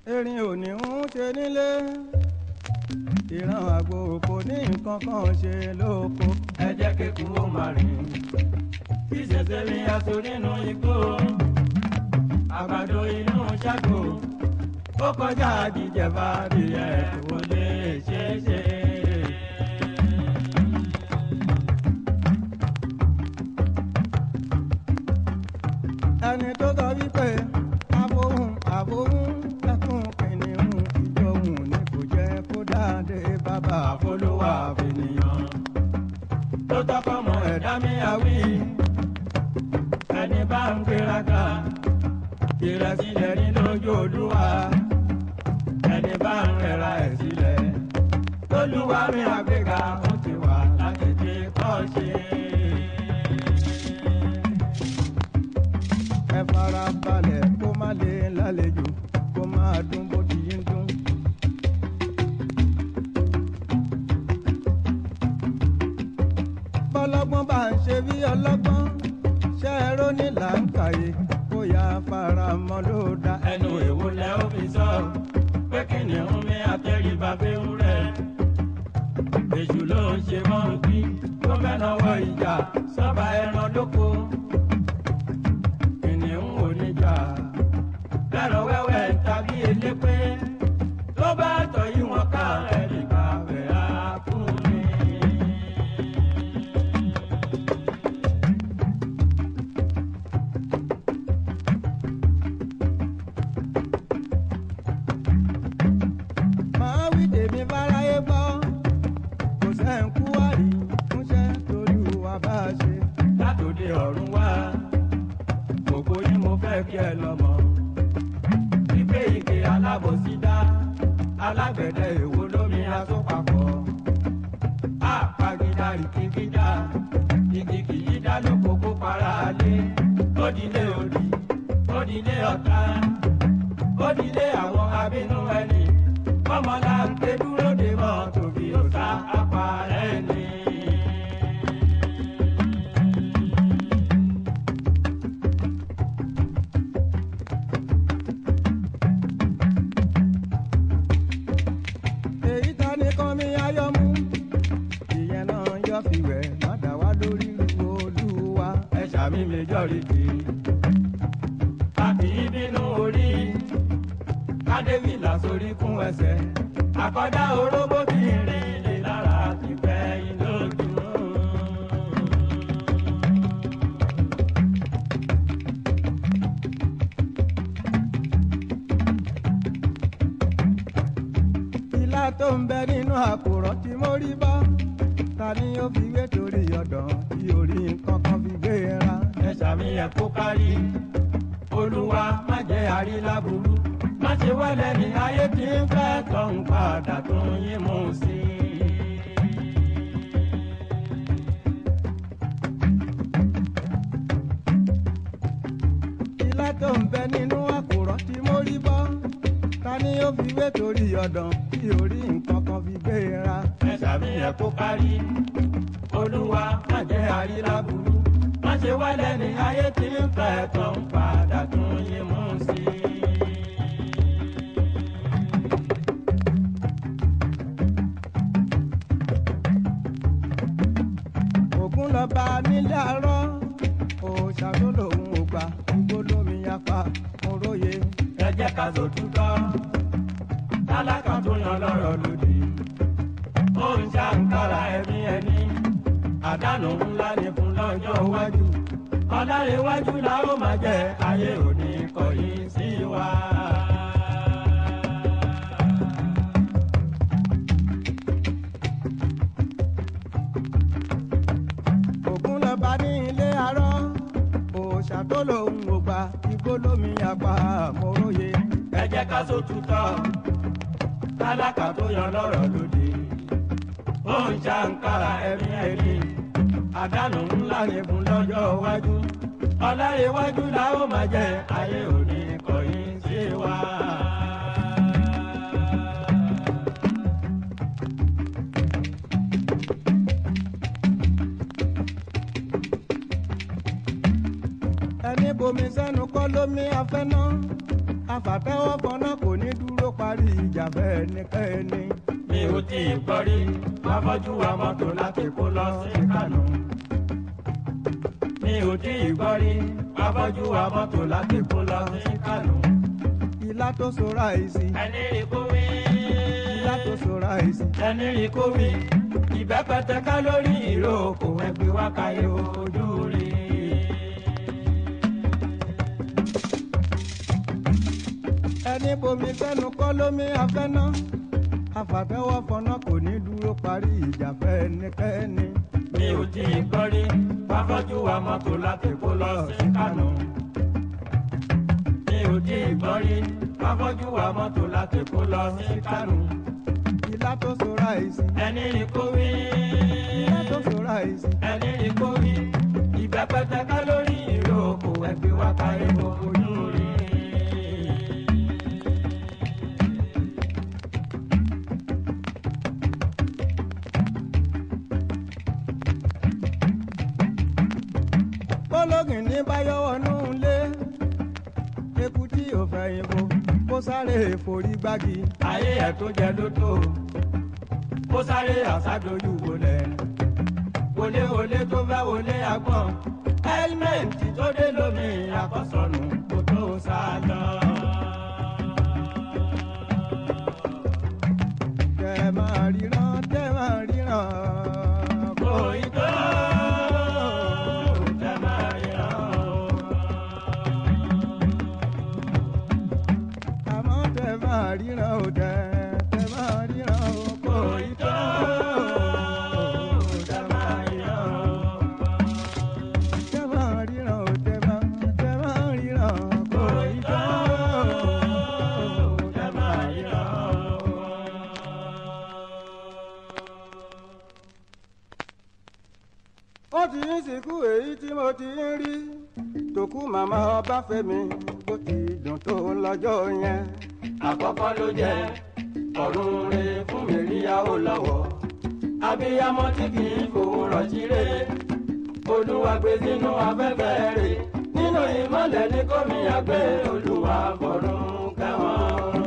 erin ò ní ń ṣe nílé ìran àgbò kò ní nǹkan kan ṣe lóko. ẹ jẹ́ kéku ó máa rìn kí ṣẹ̀ṣẹ̀ mi aṣọ nínú igbó àgbàdo inú ṣáko ó kọjá jíjẹba adìyẹ kò lè ṣeé ṣe. ẹni tó sọ wípé abohun abohun lẹ́kùn kìnìún ìjọhùn ni kò jẹ́ kó dáadé bàbá àfolówó àfẹnìyàn tó tọkọ mọ ẹ̀dá mi àwí ẹni bá ń gbéraga ìrẹsílẹ̀ ní lójú olúwa ẹni bá ń rẹra ẹ̀ sílẹ̀ lólúwa mi àgbéga ó ti wà láti fi kọ́ ṣe. ẹ fara balẹ̀ kó má lè lálejò kó máa dún bó ti ń dún. bọ́lọ́gbọ́n bá ń ṣe bí ọlọ́gbọ́n ṣe é róní là ń kàyé kó yá fara mọ́ ló dá. ẹnu èwo lẹ ó fi sọ pé kìnìún mi àtẹríba bẹ́ẹ̀ rẹ̀ èṣù ló ń ṣe mọ́ bí tó mẹ́nà wọ ìjà sọ́ba ẹran lóko kìnìún ò ní jà lẹ́rọ wẹ́wẹ́ tàbí elépé tó bá tọ̀ yí wọn ká ẹnì kàwé á fún mi. máa wí tèmi fáráyé gbọ́ kò sẹ́ńkú wárí fúnṣẹ́ torí wa bá a ṣe. látòdì ọ̀run wá gbogbo yín mo fẹ́ kí ẹ lọ́mọ. wípé ike alábòsí dá alágbẹ̀dẹ èwo lómi asopapọ̀. àpagídá ìkíkídá igi kìí dá lóko kó para lé. ódìlé òdì ódìlé ọ̀tá ódìlé àwọn abínú ẹni. kọ́mọlá ń ké dúró dé mọ́ tòbí ó sá apá ẹni. èyí ta ni kan mi ayọ̀ mú ìyẹn náà yọ fi wẹ̀ má dá wá lórí olúwa. ẹ ṣàmì méjọ́rìtì. a kì í bínú orí kádébìlà sórí kún ẹsẹ̀. àkọ́dá orógbó tí ń rìn lè lára ti fẹ́ iná ojú. ilá tó ń bẹ nínú àkùrọ̀ tí mo rí bá ta ni ó fi wé torí ọ̀dàn tí orí nǹkan kan fi gbé e ra. ẹ ṣàmì ẹ̀ kó kárí. olúwa má jẹ́ àríláburú. má ṣe wálẹ̀ ní ayé tí ń fẹ́ tó ń padà tó ń yín mú sí i. ilá tó ń bẹ nínú àkùrọ̀ tí mo rí bọ́ ta ni ó fi wé torí ọ̀dàn tí orí nǹkan kan fi gbé e ra. ẹ ṣàfihàn kó kárí olúwa má jẹ́ àríláburú má ṣe wálẹ̀ ní ayé tí ń fẹ́ tó ń padà tún yín mú sí i. ògún lọ bá nílé àárọ̀ òòṣà tó lòun ò gbà gbogbo lómi apá oróye. ẹ jẹ́ ká sòtútọ́ tálákà tó yan lọ́rọ̀ lòdì ó ń ṣàǹkárá ẹ̀mí ẹni àdánù ńlá ni fún lọ́jọ́ iwájú ọ̀làríwájú la ó máa jẹ́ ayé òní kọ̀yìn sí wa. ògún lọ bá ní ilé àárọ̀ òòṣà tó lòun ò gbà igbó lómi apá oróye. ẹ jẹ́ ká sòtútọ́ tálákà tó yan lọ́rọ̀ lòdì ó ń ṣàǹkárá ẹ̀mí ẹni àdánù ńlá ni fún lọ́jọ́ iwájú ọ̀làríwájú la ó máa jẹ́ ayé òní kọ̀yìn sí wa. ẹni bomi sẹ́nu kọ́ lómi afẹ́ náà afàtẹ́wọ́ fọ́nà kò ní dúró dúró parí ìjà bẹ́ẹ̀ ni kẹ́ni. mi ò tí ì gbọ́ rí afọ́jú wa mọ́tò láti kó lọ sí kánò. mi ò tí ì gbọ́ rí afọ́jú wa mọ́tò láti kó lọ sí kánò. ilá tó so ráìsì ẹni rí kó wí. ilá tó so ráìsì. ẹni rí kó wí. ìbẹ́pẹ̀tẹ̀ ká lórí ìrókò ẹgbẹ́ wákàyè ojú rí. ẹni bomi fẹ́nu kọ́ lómi afẹ́ná afàfẹ́wọ́ fọná kò ní dúró parí ìjà bẹ́ẹ̀ ni kẹ́ni. mi ò tí ì gbọ́ rí afọ́jú wa mọ́tò láti kó lọ sí kánò. mi ò tí ì gbọ́ rí afọ́jú wa mọ́tò láti kó lọ sí kánò. ilá tó so ráìsì ẹni rí kó wí. ilá tó so ráìsì. ẹni rí kó wí. ìbẹ́pẹ̀tẹ̀ ká lórí ìrókò ẹgbẹ́ wákàyè ojú rí. bọ́lọ́gìn ní báyọ̀wọ́ nù lé eku tí ò fẹ́ yìnbó kó sáré forí gbági. ayé ẹ̀ tó jẹ lóto ó sáré àsádojú wọlé wọlé wọlé tó fẹ́ wọlé agbọ́n hẹ́lmẹ́ǹtì tó dé lómi àkọsọ̀nù kó tó sá lọ. tẹ máa ríran tẹ máa ríran. kò í tó tẹ máa ríran o. àmọ́ tẹ máa ríran ò tẹ tẹ máa ríran ò kò kò í í tó. tó tẹ máa ríran o. tẹ máa ríran ò tẹ máa tẹ máa ríran kò í tó. tẹ máa ríran o. ó ti ń sìnkú èyí tí mo ti ń rí tòkú màmá ọbáfẹ́mi bó ti dùn tó lọ́jọ́ yẹn. àkọ́kọ́ ló jẹ́ ọ̀run re fún mi ríyàwó lọ́wọ́ abiyamọ tí kì í fowó rọ̀jí re olúwa gbé sínú afẹ́fẹ́ rè nínú ìmọ̀lẹ̀ ní kòmíyà gbé olúwa fọ̀run kẹwọn.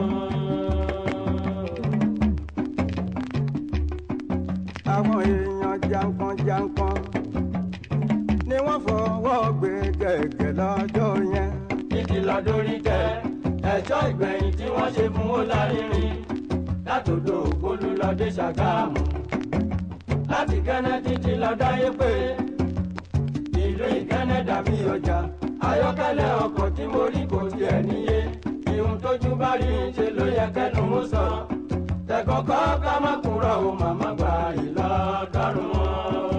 àwọn èèyàn jankan-jankan ni wọ́n fọwọ́ gbé gẹ̀gẹ̀ lọ́jọ́ yẹn. títí lọ dórí kẹ ẹjọ́ ìgbẹ̀yìn tí wọ́n ṣe fún ó lárinrin látòdò ògbólú lọ dé ṣàgámù láti kẹ́nẹ́ títí lọ dáyé pé ìlú ìkẹ́nẹ́ dàbí ọjà ayọ́kẹ́lẹ́ ọkọ̀ tí mo rí kò tiẹ̀ níye ìhun tójú bá rí ṣe ló yẹ kẹ́nu mú sọ tẹ̀kọ́kọ́ ká má kúrọ̀ o màmá gba ìlọ́dọ́rùn wọn.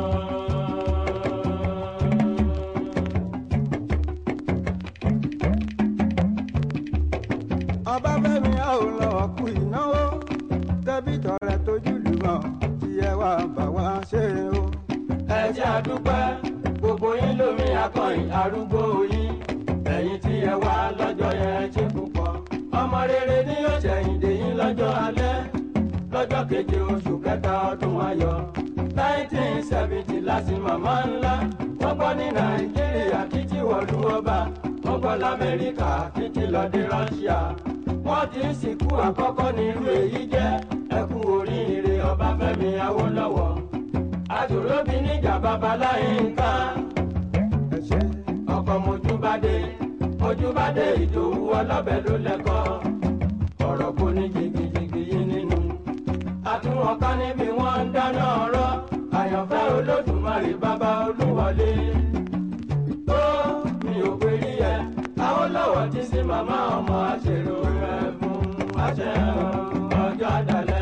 ọbáfẹ́mi a ò lọ kú ìnáwó tẹ́bí tọrẹ tójú lùmọ̀ tí ẹ wá bá wá ṣe o. ẹ jẹ́ àdúpẹ́ gbogbo yín lómi akọ̀yìn arúgbó yín ẹ̀yin tí ẹ wá lọ́jọ́ yẹn ṣe púpọ̀ ọmọ rere ni yóò ṣẹ̀yìn dè yín lọ́jọ́ alẹ́ lọ́jọ́ keje oṣù kẹta ọdún ayọ̀ nineteen seventy láti màmá ńlá wọ́n gbọ́ ní nàìjíríà títí wọ̀lú ọba wọ́n gbọ́ lamẹ́ríkà títí lọ dé rọ́ṣíà wọ́n ti ń sìnkú àkọ́kọ́ ní irú èyí jẹ́ ẹkú oríire ọbáfẹ́mi awólọ́wọ̀ àjòróbí níjà babaláyé nǹkan ẹ ṣe ọkọ̀ mojúbádé mojúbádé ìdòwú ọlọ́bẹ̀ ló lẹ́kọ́ ọ̀rọ̀ kò ní jìgìjìgì yín nínú àtúwọ̀n ká níbi wọ́n ń dáná ọ̀rọ̀ àyànfẹ́ olódùmarè bàbá olúwọlé tó mi ò pé rí ẹ Awólọ́wọ̀ ti sí màmá ọmọ àṣèrò rẹ fún àṣẹ ọjọ́ àdàlẹ́.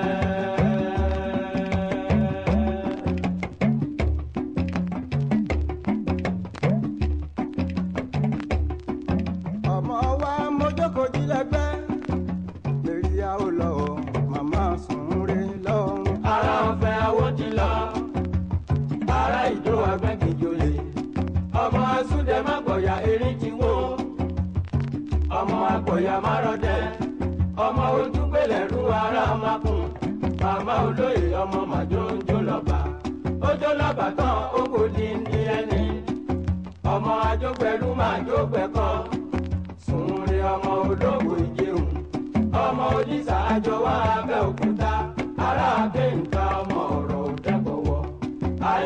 ọmọ wa mojókòjì lẹ́gbẹ́ lèrí a ò lọ màmá sùn rí lọ́rùn. ara ọ̀fẹ́ awó ti lọ ara ìjó agbẹ́gìjòlè ọmọ asúndẹ má gbọ̀yà erin ti wó ọmọ agbọ̀yà má rọ́dẹ ọmọ ojúgbélé ru ara makùn màmá olóyè ọmọ màjóńjó lọ́ba ojó lọ́ba tán ó kò di ní ẹni ọmọ ajógbẹ̀rú máa jógbẹ̀ kan sùn rí ọmọ olówó ìjẹun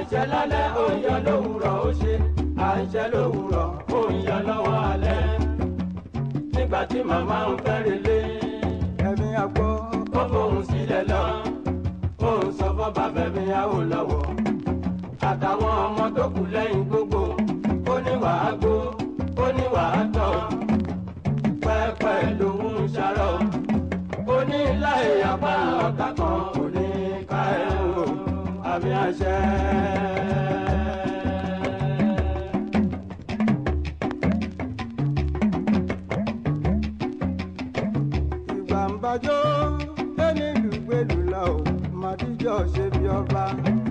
àìṣẹ́ lálẹ́ òòyọ lówùrọ̀ ó ṣe àìṣẹ́ lówùrọ̀ òòyọ lọ́wọ́ alẹ́ nígbà tí màmá ń fẹ́rẹ̀ lé ẹ̀mí àgbọ̀ ó fohùn sílẹ̀ lọ òun sọ fún bàbá mi àwò lọ́wọ́ àtàwọn ọmọ tó kù lẹ́yìn gbogbo ó ní wàá gbó ó ní wàá tọ̀ pẹ́pẹ́ lòun ń ṣàrọ̀ ó ní láì apá ọ̀tá kan kò ní ká ẹ̀ o àmì àṣẹ. ìgbà ń bàjọ́ ẹni lùgbèlù la ò màdíjọ́ ṣe bí ọba.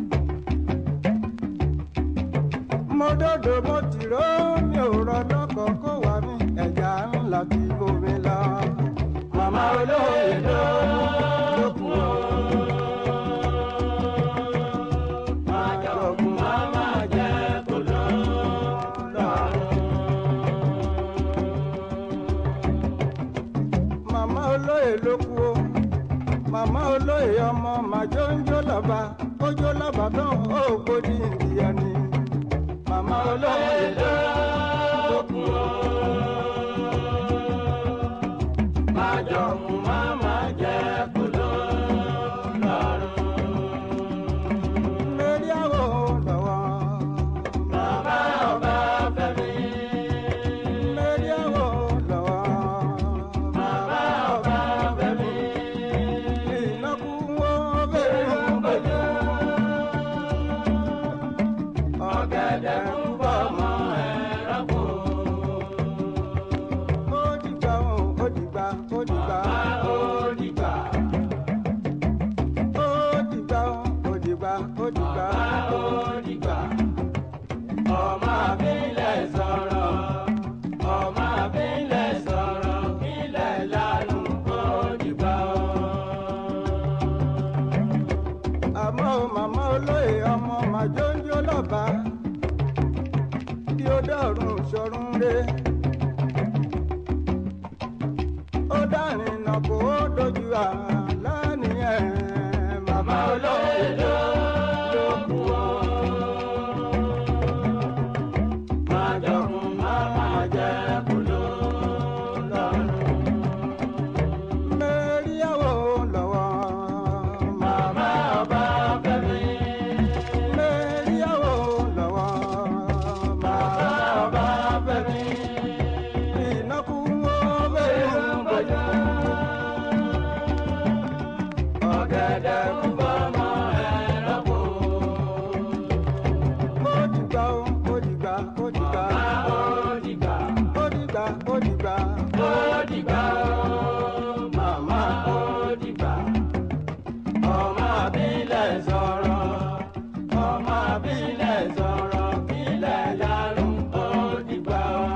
mo dòdò mo ti ró mi ò rọ lọ́kọ̀ kó wà mí ẹ̀yà ńlá ti bomi lọ. màmá olóyè ló lókun o. máa jọ̀kun máa máa jẹ́ kó lọ lọ́rùn. màmá olóyè ló kú o màmá olóyè ọmọ màjọ ń jó lọ́ba ó jó lọ́ba tán ó gbódì ìdíyẹ ni. màmá olóyè ló lókun o. máa jọ̀kun máa máa jẹ́ kó lọ lọ́rùn. lórí àwọ̀ lọ́wọ́. bàbá ọba fẹ́mi. lórí àwọ̀ lọ́wọ́. bàbá ọba fẹ́mi. ìnákú wo bẹ̀rẹ̀ ń bọ̀jú. ọ̀gẹ̀dẹ̀ ń bọ̀ mọ́ ẹ̀rọ kò. ó dìgbà ó ó dìgbà ó dìgbà. bá ó dìgbà. ó dìgbà ó ó dìgbà ó dìgbà. bá ó dìgbà. ọmọ àbílẹ̀ sọ̀rọ̀. ọmọ àbílẹ̀ sọ̀rọ̀. ilẹ̀ lánàá ó dìgbà ó. àmọ́ ó màmá olóyè ọmọ màjóńjó lọ́ba kí ó dọ̀rùn sọ̀rùn re. ó dárìn nà kó ó dojú àlá nìyẹn màmá olóyè ló ló kú o. máa jọkun máa máa jẹ́ kúló lọ́rùn. mẹ́ríyàwó lọ́wọ́ Màmá ọba fẹ́mi. mẹ́ríyàwó lọ́wọ́ Màmá ọba fẹ́mi. ìnákú wo bẹ̀rẹ̀ ń bọ̀jú. Ọ̀gẹ̀dẹ̀ ń bọ̀ mọ́ ẹ̀rọ kò. ó dìgbà ó ó dìgbà ó dìgbà Bá ó dìgbà. ó dìgbà ó dìgbà. Ó dìgbà ó. Màmá ó dìgbà. Ọmọ àbílẹ̀ sọ̀rọ̀. Ọmọ àbílẹ̀ sọ̀rọ̀. Ilẹ̀ yarun ó dìgbà ó.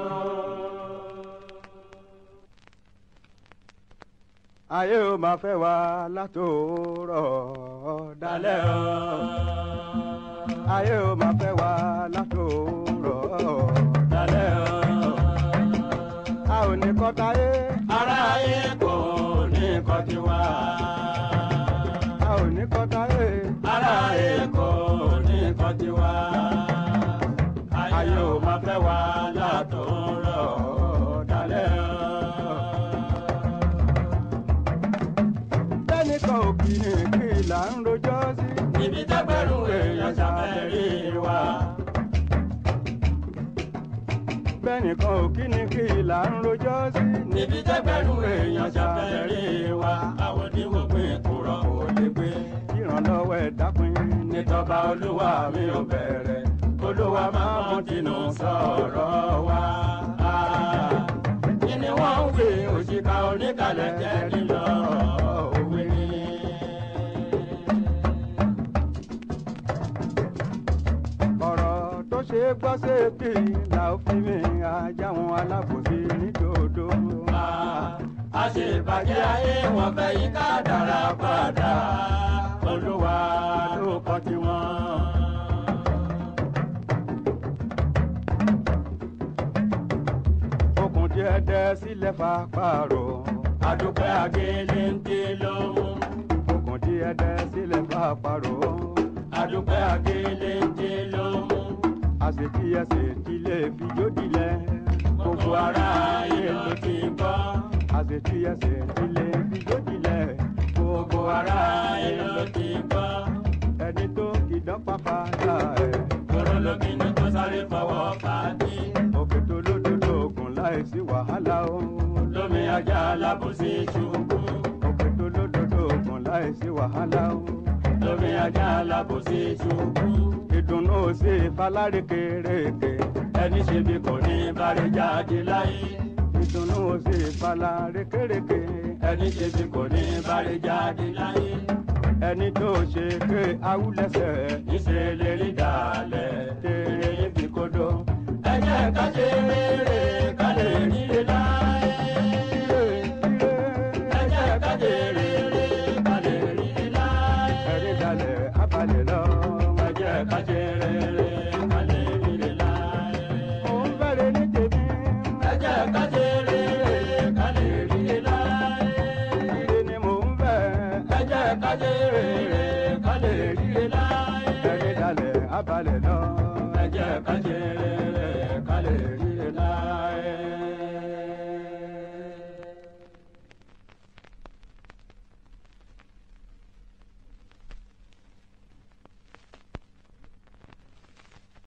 ayé ó máa fẹ́ wá látòórọ̀ dalẹ̀ dalẹ̀ o. ayé ó máa fẹ́ wá látòórọ̀ dalẹ̀ o. a ò ní kọ́ta yé aráyé kò ní nǹkan ti wá. a ò ní kọ́ta yé aráyé kò ní nǹkan ti wá. ayé ò máa fẹ́ wá látòórọ̀ dalẹ̀ o. tẹ́nìkan ò kì í kí là ń rojọ́ sí. níbi tẹ́gbẹ̀rún èèyàn ṣàfẹ́rí wa. bẹ́nìkan ò kí ni kí là ń rojọ́ sí. níbi tẹ́gbẹ̀rún èèyàn ṣàfẹ́rí wa. àwọn oníwò pé kúrọ̀ kò lè gbé. ìrànlọ́wọ́ ẹ̀ dápin nítọ́ba olúwa mi ò bẹ̀rẹ̀ olúwa máa mọ tinú sọ̀rọ̀ wa. kí ni wọ́n ń wí òṣìkà oníkàlẹ̀ jẹ́ lílọ òwe ni. ọ̀rọ̀ tó ṣe é gbọ́ sí èpì là ó fi mi ajá wọn alábòsí nídòdó. a ṣe ìbàjẹ́ ayé wọn fẹ́ yí ká dára padà olúwa ló kọ́ tiwọn. okùn díẹ̀ dẹ́ sílẹ̀ fa pààrọ̀. adúpẹ́ agéléńté ló mú okùn díẹ̀ dẹ́ sílẹ̀ fa pààrọ̀. adúpẹ́ akéléńté ló mú. àṣetí ẹsẹ̀ tí lè fi jódìlẹ̀. gbogbo aráyé ló ti gbọ́. àṣetí ẹsẹ̀ tí lè fi jódìlẹ̀. gbogbo aráyé ló ti gbọ́. ẹni tó kìdán pápá dá ẹ̀. kóró lóbìnú tó sáré fọwọ́ pàdé. òkè tó lódodo ògùn láìsí wàhálà o. lómi ajá alábòsí ṣubú. òkè tó lódodo ògùn láìsí wàhálà o. lómi ajá alábòsí ṣubú. ìdùnnú sí falárékèrèké. ẹni ṣe bí kò ní bàrẹ̀ jáde láyé. ìdùnnú sí falárékèrèké. ẹni ṣe bí kò ní bàrẹ̀ jáde láyé. ẹni tó ṣe ké awúlẹ̀sẹ̀. níṣẹ́ lè rí dàlẹ̀ tèrè ibi kodo. ẹ jẹ́ ká ṣe rere ká lè ríre láyé. ẹ jẹ́ ká ṣe rere ká lè ríre láyé. ẹ̀rí dalẹ̀ abalẹ̀ lọ. ẹ jẹ́ ká ṣe rere ká lè ríre láyé. mo ń bẹ̀rẹ̀ ní tèmi. ẹ jẹ́ ká ṣe rere ká lè ríre láyé. ire ni mo ń bẹ̀. ẹ jẹ́ ká ṣe rere ká lè ríre láyé. ẹ̀rí dalẹ̀ abalẹ̀ lọ. ẹ jẹ́ ká ṣe